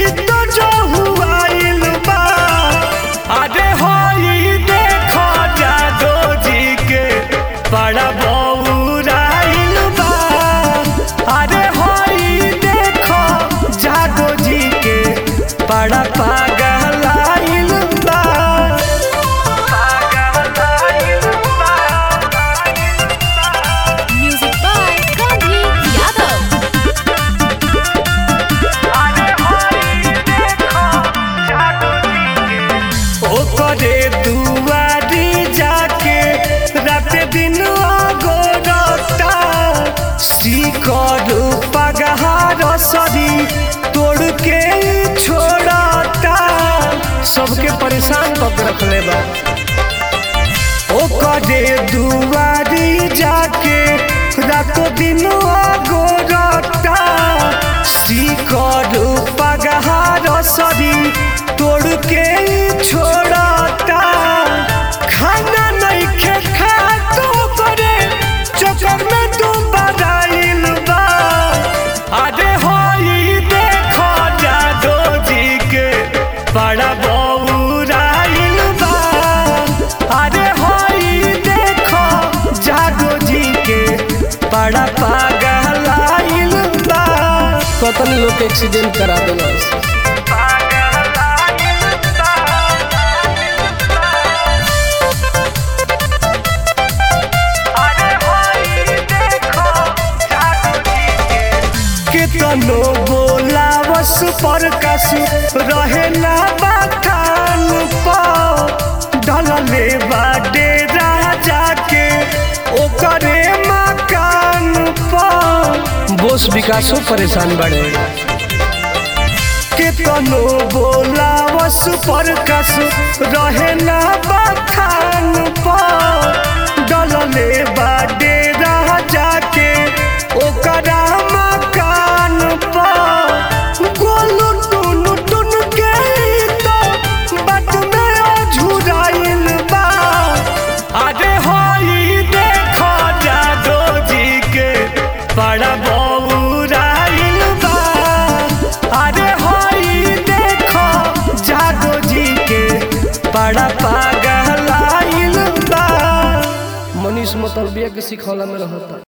ई तो जो हुआइल बा अरे होई देखो जादो जी के बड़ा बौराइल बा अरे होई देखो जादो जी के बड़ा पागलाइल बा पागलाइल बा Music by Gandhi Yadav. ओकरे दुआरी जाके रात दिन गोरता शिकर पगहार सरी तोड़ के छोड़ता सबके परेशान कऽ के रखले बा ओकरे दुआरी जाके रातो दिन गोरता शिकर पगहार सरी तोड़ के छोड़ता खाना नहीं खे खा तो करे चक्कर में तू बदाइल बा अरे होई देखो जादो जी के बड़ा बौराइल बा अरे होई देखो जादो जी के बड़ा पागलाइल बा कतनी लोग के एक्सीडेंट करा देना केतनो बोलावस पर कस रहे ना बखान पर ढलले बाडे राजा के ओकरे मकान पर बोस विकासो परेशान बड़े केतनो बोलावस पर कस रहे ना बखान पर डलले बाडे राजा के ओकरा मकान पर गोलू टुन टुन के तो बात में झुराइल बा अरे होई देखो जादो जी के बड़ा बौराइल बा अरे होई देखो जादो जी के बड़ा पागलाइल बा मनीष मतलबिया के सिखौला में रहता